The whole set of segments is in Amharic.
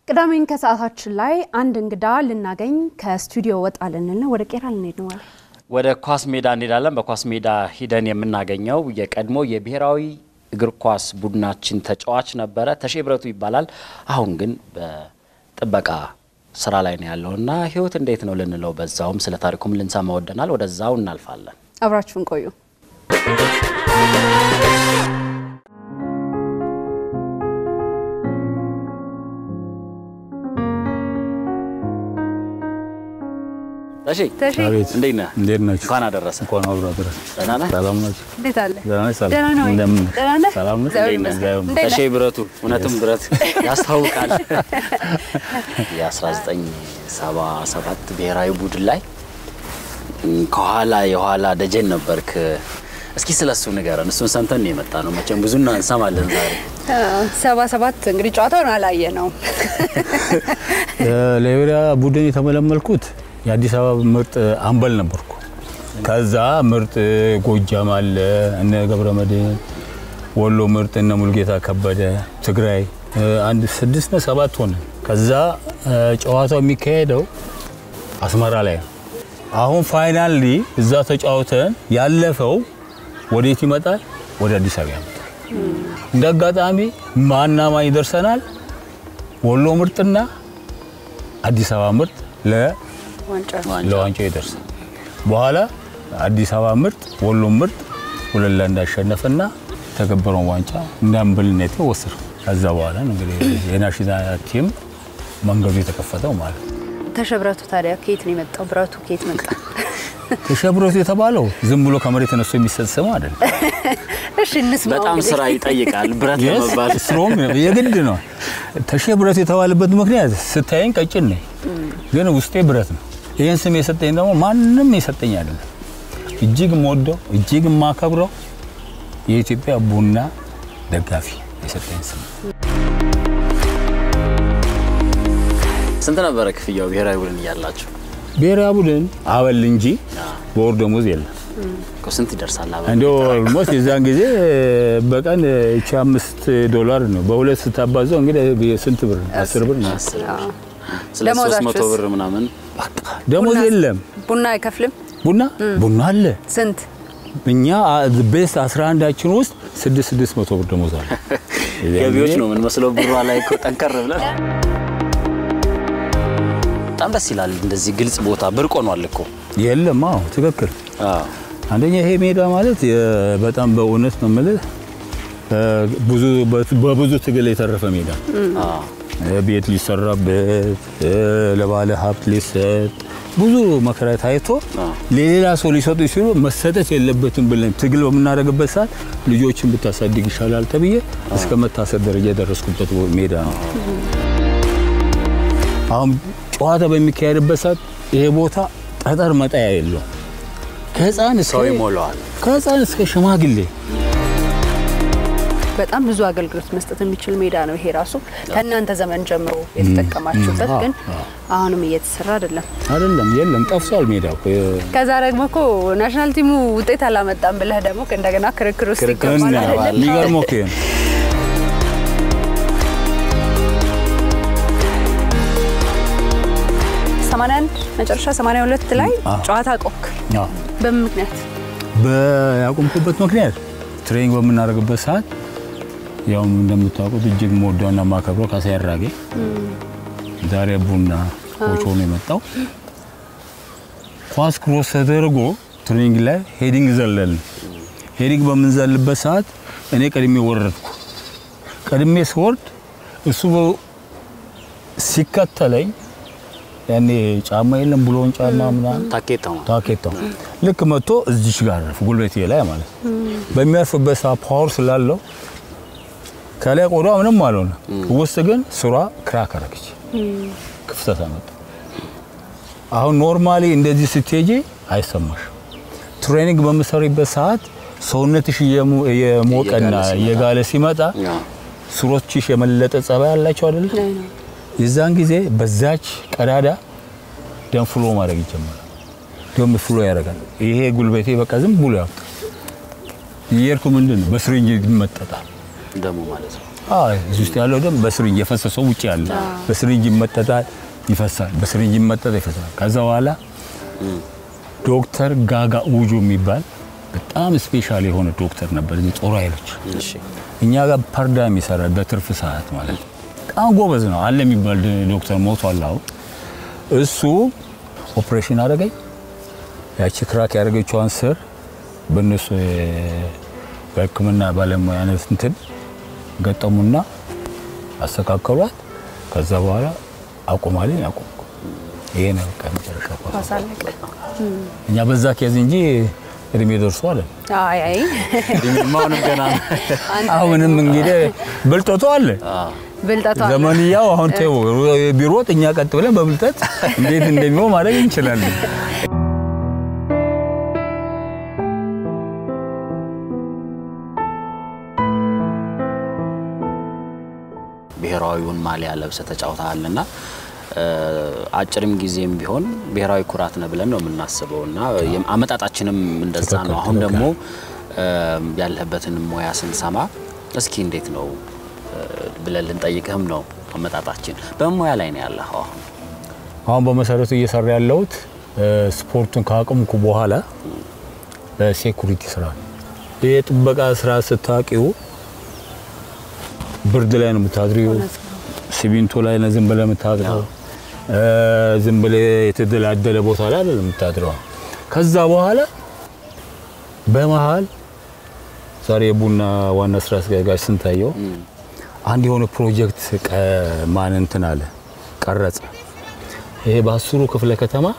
ቅዳሜን ከሰዓታችን ላይ አንድ እንግዳ ልናገኝ ከስቱዲዮ ወጣ ልንል ነው። ወደ ቄራ ልንሄድ ነው። ወደ ኳስ ሜዳ እንሄዳለን። በኳስ ሜዳ ሂደን የምናገኘው የቀድሞ የብሔራዊ እግር ኳስ ቡድናችን ተጫዋች ነበረ። ተሼ ብረቱ ይባላል። አሁን ግን በጥበቃ ስራ ላይ ነው ያለውና ህይወት እንዴት ነው ልንለው፣ በዛውም ስለ ታሪኩም ልንሰማ ወደናል። ወደዛው እናልፋለን። አብራችሁን ቆዩ። ተሼ ተሼ አቤት እንዴት ነህ? እንዴት ናችሁ? እንኳን አደረሰ። እንኳን አብሮ አደረሰ። ደህና ነህ? ሰላም ናችሁ? እንዴት አለ? ደህና ነሽ? ሰላም ደህና ነው ወይ? እንደምን ነሽ? ደህና ነህ? ሰላም ነሽ? እግዚአብሔር እንዴት ነህ? ይመስገን። እንዴት ተሼ ነህ? ብረቱ እውነትም ብረት ያስታውቃል። የ1977 ብሔራዊ ቡድን ላይ ከኋላ የኋላ ደጀን ነበርክ። እስኪ ስለ እሱ ንገረን። እሱን ሰምተን ነው የመጣ ነው። መቼም ብዙ እንሰማለን ዛሬ። ሰባ ሰባት እንግዲህ ጨዋታውን አላየ ነው። ለብሔራዊ ቡድን የተመለመልኩት የአዲስ አበባ ምርጥ አምበል ነበርኩ። ከዛ ምርጥ ጎጃም አለ እነ ገብረ መድህን፣ ወሎ ምርጥ እነ ሙልጌታ ከበደ፣ ትግራይ አንድ ስድስት ነው ሰባት ሆነ። ከዛ ጨዋታው የሚካሄደው አስመራ ላይ ነው። አሁን ፋይናሊ እዛ ተጫውተን ያለፈው ወዴት ይመጣል? ወደ አዲስ አበባ ያመጣል። እንደ አጋጣሚ ማና ማን ይደርሰናል? ወሎ ምርጥና አዲስ አበባ ምርጥ ለ ዋንጫ ለዋንጫው ይደርሳል። በኋላ አዲስ አበባ ምርጥ ወሎ ምርጥ ሁለት ለአንድ አሸነፈና የተከበረውን ዋንጫ እንዳምበልነት ወሰደ። ከዛ በኋላ ነው እንግዲህ የናሽናል ቲም መንገዱ የተከፈተው ማለት ነው። ተሸብረቱ ታዲያ ከየት ነው የመጣው? ብረቱ ከየት መጣ? ተሸብሮት የተባለው ዝም ብሎ ከመሬት ተነስቶ የሚሰጥ ስም አይደለም። እሺ እንስማው። በጣም እንግዲህ። ስራ ይጠይቃል ብረት ለመባል። ስትሮንግ ነው፣ የግድ ነው። ተሼ ብረት የተባለበት ምክንያት ስታየኝ ቀጭን ነኝ፣ ግን ውስጤ ብረት ነው። ይህን ስም የሰጠኝ ደግሞ ማንም የሰጠኝ አይደለም። እጅግ የምወደው እጅግ የማከብረው የኢትዮጵያ ቡና ደጋፊ የሰጠኝ ስም ነው። ስንት ነበረ ክፍያው ብሔራዊ ቡድን እያላችሁ? ብሔራዊ ቡድን አበል እንጂ በወር ደሞዝ የለም። እኮ ስንት ይደርሳል? አበል? እንዲ ኦልሞስት የዛን ጊዜ በቀን እቺ አምስት ዶላር ነው። በሁለት ስታባዛው እንግዲህ ስንት ብር ነው? አስር ብር ነው። አስር ብር። አዎ። ስለ ደሞዛችሁስ? 300 ብር ምናምን ደሞዝ ቡና- የለም። ቡና አይከፍልም? ቡና ቡና አለ። ስንት? እኛ ቤስት 11ዳችን ውስጥ 6 600 ብር ደሞዝ አለ። ገቢዎች ነው ምን መስለው ብሯ ላይ እኮ ጠንከር ብለን በጣም ደስ ይላል። እንደዚህ ግልጽ ቦታ ብርቅ ሆኗል እኮ። የለም። አዎ ትክክል። አዎ አንደኛ ይሄ ሜዳ ማለት የ- በጣም በእውነት ነው የምልህ እ፣ ብዙ በብዙ ትግል የተረፈ ሜዳ አዎ እ፣ ቤት ሊሰራበት እ፣ ለባለ ሀብት ሊሰጥ ብዙ መከራ ታይቶ አዎ። ለሌላ ሰው ሊሰጡ ሲሉ መሰጠት የለበትም ብለን ትግል በምናደርግበት ሰዓት ልጆችን ብታሳድግ ይሻላል ተብዬ እስከ መታሰር ደረጃ የደረስኩበት ሜዳ ነው። አሁን ጨዋታ በሚካሄድበት ሰዓት ይሄ ቦታ ጠጠር መጣያ የለው ከህፃን እስከ ሰው ይሞላዋል። ከህፃን እስከ ሽማግሌ በጣም ብዙ አገልግሎት መስጠት የሚችል ሜዳ ነው ይሄ ራሱ ከእናንተ ዘመን ጀምሮ የተጠቀማችሁበት፣ ም፣ ግን አዎ፣ አሁንም እየተሰራ አይደለም። አይደለም የለም ጠፍቷል ሜዳ እኮ ከዛ ደግሞ እኮ ናሽናል ቲሙ ውጤት አላመጣም ብለህ ደግሞ እንደገና ክርክር ውስጥ ክርክር ይገባል ውስጥ አይደለም? ይገባል። የሚገርመው እኮ ይሄ ነው። ሰማንያ አንድ መጨረሻ 82 ላይ አዎ። ጨዋታ ቆክ አዎ። በምን ምክንያት? በያቆምኩበት ምክንያት ትሬኒንግ በምናደርግበት ሰዓት ያው እንደምታውቁት እጅግ መወደውና ማከብረው ካሳዬ አራጌ ዛሬ ቡና ኮች ሆኖ የመጣው ኳስ ክሮስ ተደርጎ ትሬኒንግ ላይ ሄዲንግ ዘለል ሄዲንግ በምንዘልበት ሰዓት እኔ ቀድሜ ወረድኩ። ቀድሜ ስወርድ እሱ ሲከተለኝ ያኔ ጫማ የለም ብሎን ጫማ ምናምን ታኬታው ነው። ታኬታው ልክ መጥቶ እዚች ጋር አረፍ ጉልበቴ ላይ ማለት ነው። በሚያርፍበት ሰዓት ፓወር ስላለው ከላይ ቆዳ ምንም አልሆነ፣ ውስጥ ግን ስሯ ክራክ አረገች፣ ክፍተት አመጣ። አሁን ኖርማሊ እንደዚህ ስትሄጂ አይሰማሽ። ትሬኒንግ በምሰሪበት ሰዓት ሰውነትሽ እየሞ- የሞቀና እየጋለ ሲመጣ። እየጋለ ሲመጣ አዎ ስሮችሽ የመለጠ ጸባይ አላቸው አይደል? የዛን ጊዜ በዛች ቀዳዳ ደም ፍሎ ማድረግ ይጀምራል። ደም ፍሎ ያደርጋል። ይሄ ጉልበቴ በቃ ዝም ብሎ ያው እየሄድኩ ምንድን ነው በስሪንጅ ይመጠጣል። ደሙ ማለት ነው። አዎ እዚህ ውስጥ ያለው ደም በስሪንጅ የፈሰሰው ውጭ ያለ በስሪንጅ ይመጠጣል፣ ይፈሳል። በስሪንጅ ይመጠጣል፣ ይፈሳል። ከዛ በኋላ ዶክተር ጋጋ ውጆ የሚባል በጣም ስፔሻል የሆነ ዶክተር ነበር እዚህ ጦር ኃይሎች እሺ እኛ ጋር ፓርዳም ይሰራል በትርፍ ሰዓት ማለት ነው። በጣም ጎበዝ ነው አለ የሚባል ዶክተር ሞቷል። አሁን እሱ ኦፕሬሽን አደረገኝ። ያቺ ክራክ ያደረገችዋን ስር በእነሱ የ- በሕክምና ባለሙያነት እንትን ገጠሙና አስተካከሏት። ከዛ በኋላ አቁማለኝ አቁምኩ። ይሄ ነው በቃ መጨረሻ ኳስ። ኳስ አለቀ። እኛ በዛ ኬዝ እንጂ እድሜ ደርሶ አለ አይ አይ እድሜማ አሁንም ገና ነው። አሁንም እንግዲህ ብልጠቱ አለ ብልጠቷ አለ። ዘመንያው አሁን ተው ቢሮጥ እኛ ቀጥ ብለን በብልጠት እንዴት እንደሚሆን ማድረግ እንችላለን። ብሔራዊውን ማሊያ ለብሰ ተጫውተሃልና አጭርም ጊዜም ቢሆን ብሔራዊ ኩራት ነው ብለን ነው የምናስበው እና የም- አመጣጣችንም እንደዛ ነው። ትክክል፣ አሁን ትክክል። ደግሞ ያለህበትን ሙያ ስንሰማ እስኪ እንዴት ነው እ፣ ብለን ልንጠይቅህም ነው አመጣጣችን። በምን ሙያ ላይ ነው ያለህ አሁን? አሁን በመሰረቱ እየሰራ ያለሁት እ፣ ስፖርቱን ካቆምኩ በኋላ በሴኩሪቲ ስራ ነው። ይህ የጥበቃ ስራ ስታቂው ብርድ ላይ ነው የምታድሪው፣ ሲሚንቶ ላይ ነው ዝም ብለህ የምታድረው፣ እ፣ ዝም ብለህ የተደላደለ ቦታ ላይ አይደለም የምታድረው። ከዛ በኋላ በመሀል ዛሬ የቡና ዋና ስራ አስኪያጅ ስንታየው አንድ የሆነ ፕሮጀክት ቀ- ማን እንትን አለ ቀረጸ። ይሄ በአስሩ ክፍለ ከተማ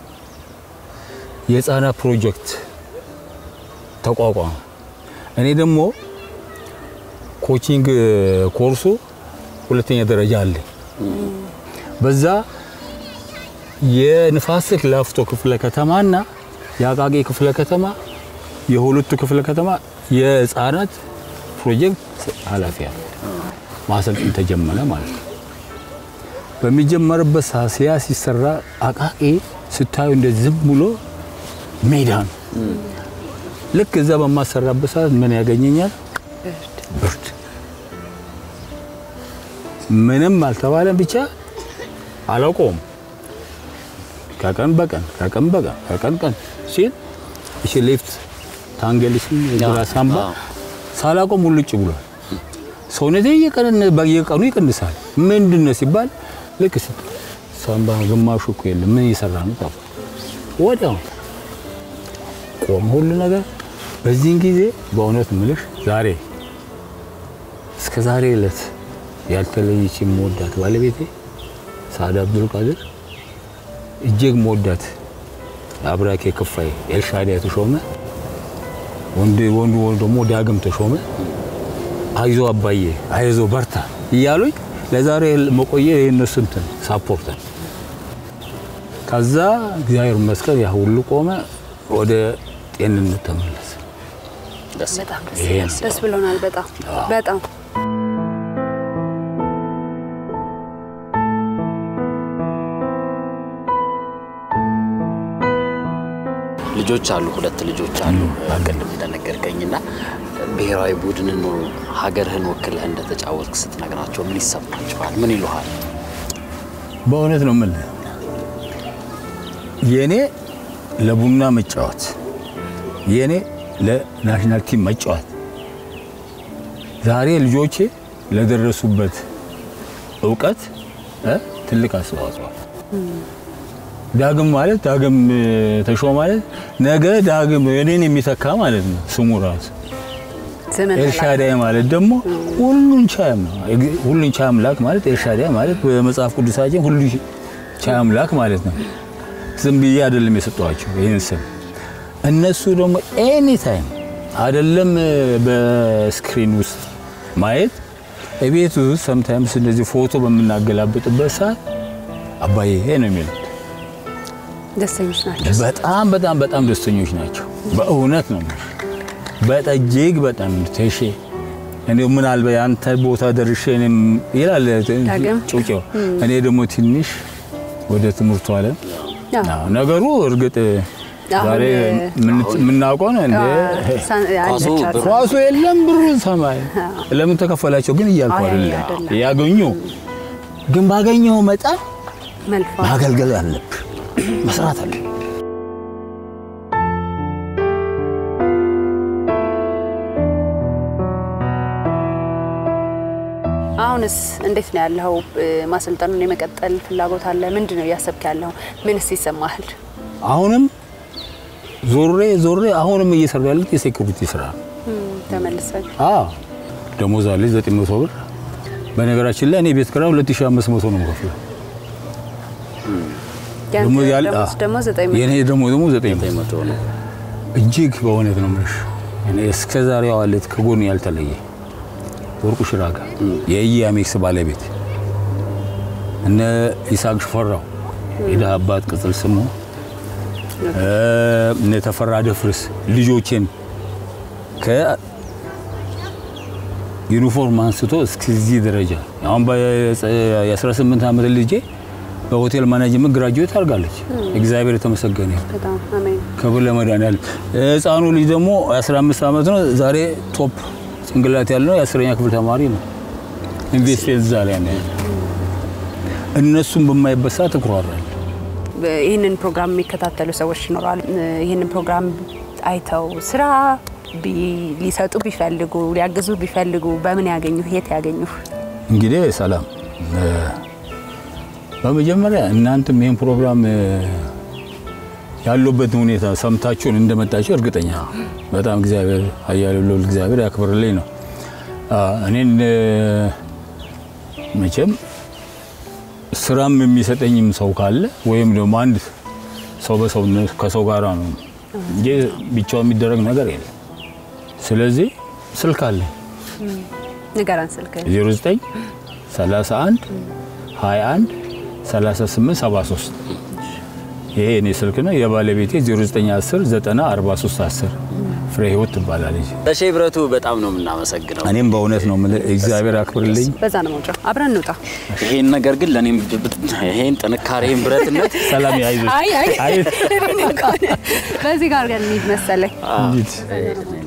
የህፃናት ፕሮጀክት ተቋቋመ። እኔ ደግሞ ኮቺንግ ኮርሱ ሁለተኛ ደረጃ አለ። በዛ የንፋስ ስልክ ላፍቶ ክፍለ ከተማና የአቃቂ ክፍለ ከተማ የሁለቱ ክፍለ ከተማ የህፃናት ፕሮጀክት ኃላፊ አለ። ማሰልጠን ተጀመረ ማለት ነው። በሚጀመርበት ሰዓት ሲያ ሲሰራ አቃቂ ስታዩ እንደ ዝም ብሎ ሜዳ ነው። ልክ እዛ በማሰራበት ሰዓት ምን ያገኘኛል? ብርድ። ምንም አልተባለም፣ ብቻ አላውቀውም። ከቀን በቀን ከቀን በቀን ከቀን ቀን ሲል እሺ ሌፍት ታንገልሽ ግራ ሳምባ ሳላውቀው ሙልጭ ብሏል። ሰውነቴ እየቀነ በየቀኑ ይቀንሳል። ምንድን ነው ሲባል ልክ ስ ሳምባ ግማሹ እኮ የለም ምን እየሰራ ነው ጠፋ። ወዲያው ቆም ሁሉ ነገር። በዚህን ጊዜ በእውነት ምልሽ ዛሬ እስከ ዛሬ ዕለት ያልተለየች የምወዳት ባለቤቴ ሳዕድ አብዱል ቃድር እጅግ መወዳት አብራኬ ክፋይ ኤልሻዳይ ተሾመ ወንድ ወንዱ ወንዱ ደግሞ ዳግም ተሾመ አይዞ አባዬ አይዞ በርታ እያሉኝ ለዛሬ መቆየ የእነሱ እንትን ሳፖርት ነው። ከዛ እግዚአብሔር ይመስገን ያ ሁሉ ቆመ፣ ወደ ጤንነት ተመለሰ። ደስ በጣም ደስ ይሄ ይላል። ነው። ደስ ብሎናል። በጣም በጣም ልጆች አሉ፣ ሁለት ልጆች አሉ። ቅድም እንደነገርከኝና ብሔራዊ ቡድንን ሀገርህን ወክለህ እንደተጫወትክ ስትነግራቸው ምን ይሰማቸዋል? ምን ይሉሃል? በእውነት ነው የምልህ የኔ ለቡና መጫወት የኔ ለናሽናል ቲም መጫወት ዛሬ ልጆቼ ለደረሱበት እውቀት እ ትልቅ አስተዋጽኦ አለ። ዳግም ማለት ዳግም እ፣ ተሾመ ማለት ነገ ዳግም እኔን የሚተካ ማለት ነው ስሙ ራሱ። ዘመን ኤልሻዳይ ማለት ደግሞ ሁሉን ቻይ ነው። ሁሉን ቻይ አምላክ ማለት ኤልሻዳይ ማለት በመጽሐፍ ቅዱሳችን ሁሉ ቻይ አምላክ ማለት ነው። ዝም ብዬ አይደለም የሰጠኋቸው ይህን ስም። እነሱ ደግሞ ኤኒ ታይም አይደለም በስክሪን ውስጥ ማየት እቤት ውስጥ ሰምታይምስ እንደዚህ ፎቶ በምናገላብጥበት ሰዓት አባዬ ይሄ ነው የሚሉት። ደስተኞች ናቸው። በጣም በጣም በጣም ደስተኞች ናቸው። በእውነት ነው የምልሽ። በጣም እጅግ በጣም ተሼ እንዲሁ ምናልባት የአንተ ቦታ ደርሼ እኔም ይላል ዳግም? ጩጬው። እኔ ደግሞ ትንሽ ወደ ትምህርቱ ዓለም አዎ። አዎ፣ ነገሩ እርግጥ ዛሬ አሁን ምን- የምናውቀው ነው እንደ ሳን- ኳሱ አለች አሉ። ብር- ኳሱ የለም ብሩን ሰማይ ለምን ተከፈላቸው ግን እያልኩ አይ፣ አይደለም አይደለም። ያገኙ ግን ባገኘው መጠን መልፋት ማገልገል አለብህ መስራት አለ አሁንስ እንዴት ነው ያለው? ማሰልጠኑን የመቀጠል ፍላጎት አለ? ምንድን ነው እያሰብክ ያለው? ምንስ ይሰማሃል? አሁንም ዞሬ ዞሬ አሁንም እየሰራ ያሉት የሴኩሪቲ ስራ ነው ተመልሰን አዎ ደሞዝ አለች 900 ብር በነገራችን ላይ እኔ ቤት ኪራይ 2500 ነው የምከፍለው ደግሞ ያለ ደሞዝ ደግሞ ዘጠኝ መቶ የኔ ደግሞ ደግሞ 900 ዘጠኝ መቶ ነው። እጅግ በእውነት ነው የምልሽ እኔ እስከ ዛሬ ዋለት ከጎን ያልተለየ ወርቁ ሽራጋ የኢያሜክስ ባለቤት እነ ይስሐቅ ሽፈራው የድሀ አባት ቅጽል ስሙ እ፣ እነ ተፈራ ደፍርስ ልጆቼን ከዩኒፎርም አንስቶ እስከዚህ ደረጃ አሁን የ18 ዓመት ልጄ በሆቴል ማኔጅመንት ግራጁዌት አድርጋለች። እግዚአብሔር የተመሰገነ ይሁን። በጣም አሜን። ክብር ለመድኃኒዓለም። ህፃኑ ልጅ ደግሞ 15 ዓመት ነው። ዛሬ ቶፕ ጭንቅላት ያለው የአስረኛ ክፍል ተማሪ ነው። ኢንቨስትሜንት እዛ ላይ ነው ያለው። እነሱን በማይበት ሰዓት እኩራራለሁ። ይህንን ፕሮግራም የሚከታተሉ ሰዎች ይኖራሉ። ይህንን ፕሮግራም አይተው ስራ ቢ- ሊሰጡ ቢፈልጉ ሊያግዙ ቢፈልጉ በምን ያገኙ? የት ያገኙ? እንግዲህ ሰላም እ፣ በመጀመሪያ እናንተም ይህን ፕሮግራም እ፣ ያለበትን ሁኔታ ሰምታችሁን እንደመጣችሁ እርግጠኛ ነኝ። በጣም እግዚአብሔር ኃያል ልዑል እግዚአብሔር ያክብርልኝ ነው። አ፣ እኔን እ፣ መቼም ስራም የሚሰጠኝም ሰው ካለ ወይም ደግሞ አንድ ሰው በሰው ከሰው ጋራ ነው እንጂ ብቻው የሚደረግ ነገር የለም። ስለዚህ ስልክ አለኝ ንገረን ስልክ 09 31 21 38 73 ይሄ እኔ ስልክ ነው። የባለቤቴ 0910 90 43 10 ፍሬ ህይወት ትባላለች። ተሼ ብረቱ በጣም ነው የምናመሰግነው። እኔም በእውነት ነው የምልህ እግዚአብሔር አክብርልኝ። በዛ ነው መውጫ። አብረን እንውጣ። ይሄን ነገር ግን ለእኔም ይሄን ጥንካሬን ብረትነት ሰላም ያይዞች አይ አይ አይ በዚህ ጋር ግን እንሂድ መሰለኝ። እንዴት